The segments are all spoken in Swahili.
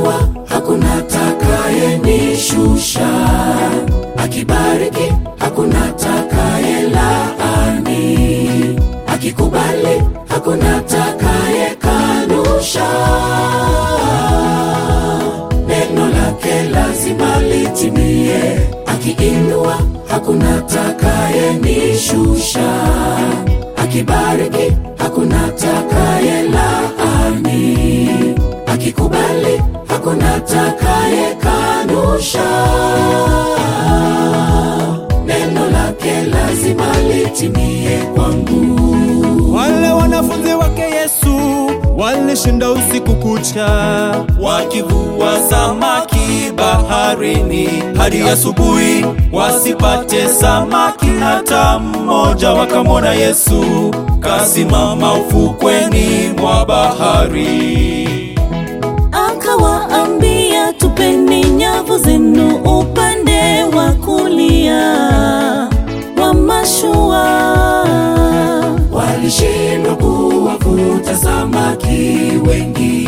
akiinua hakuna atakayenishusha, akibariki hakuna atakayelaani, akikubali hakuna atakayekanusha. Neno lake lazima litimie, akiinua hakuna atakayenishusha, akibariki hakuna atakayelaani, akikubali hakuna atakayekanusha. Neno lake lazima litimie kwangu. Wale wanafunzi wake Yesu walishinda usiku kucha wakivua samaki baharini hadi asubuhi, wasipate samaki hata mmoja. Wakamwona Yesu kasimama ufukweni mwa bahari. Akawaambia, tupeni nyavu zenu upande wa kulia wa mashua. Walishindwa kuwavuta samaki wengi.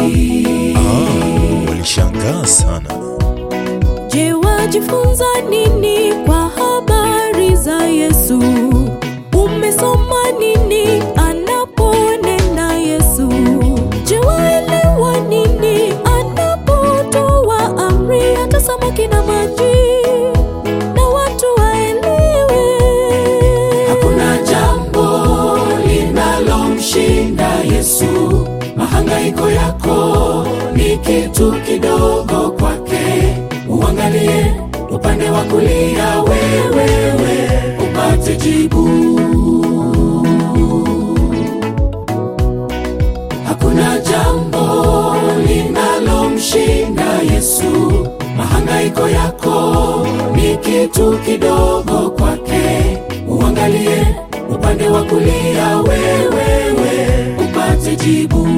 Walishangaa sana. Je, wajifunza nini kwa habari za Yesu? Umesoma nini anaponena Yesu? Je, waelewa nini anapotoa amri hata samaki na maji na watu waelewe? Hakuna jambo linalomshinda Yesu. Mahangaiko yako ni kitu kidogo kwake. Uangalie upande wa kulia, wewewe upate jibu. Hakuna jambo linalomshinda Yesu. Mahangaiko yako ni kitu kidogo kwake. Uangalie upande wa kulia, wewewe upate jibu.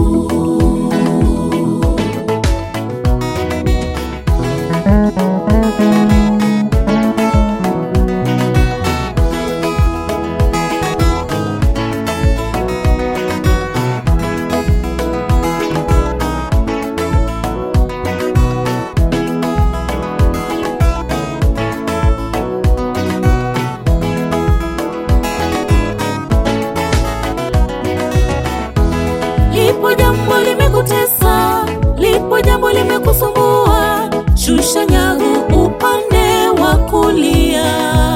Lipo jambo limekutesa, lipo jambo limekusumbua, shusha nyavu upande wa kulia.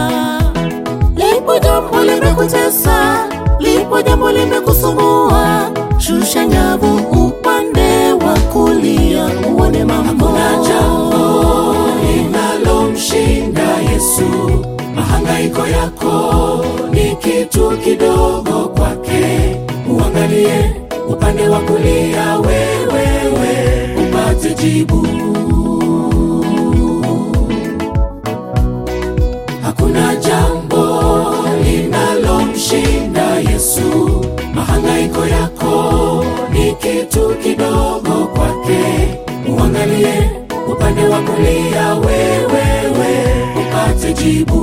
Lipo jambo limekutesa, lipo jambo limekusumbua, shusha nyavu upande wa kulia, uone mambo. Hakuna jambo linalomshinda Yesu. Mahangaiko yako ni kitu kidogo kwake. Uangalie upande wa kulia, wewewe upate jibu. Hakuna jambo linalomshinda Yesu. Mahangaiko yako ni kitu kidogo kwake. Uangalie upande wa kulia, wewewe upate jibu.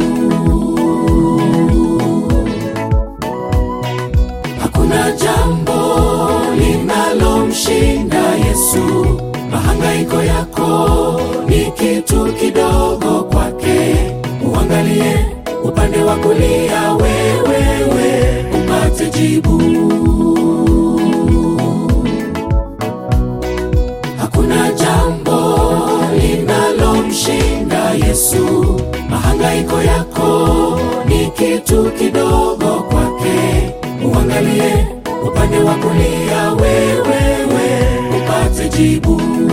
Hakuna jambo linalomshinda Yesu. Mahangaiko yako ni kitu kidogo kwake. Uangalie upande wa kulia, wewewe upate jibu. Hakuna jambo linalomshinda Yesu. Mahangaiko yako ni kitu kidogo kwake. Uangalie upande wa kulia, wewewe upate jibu.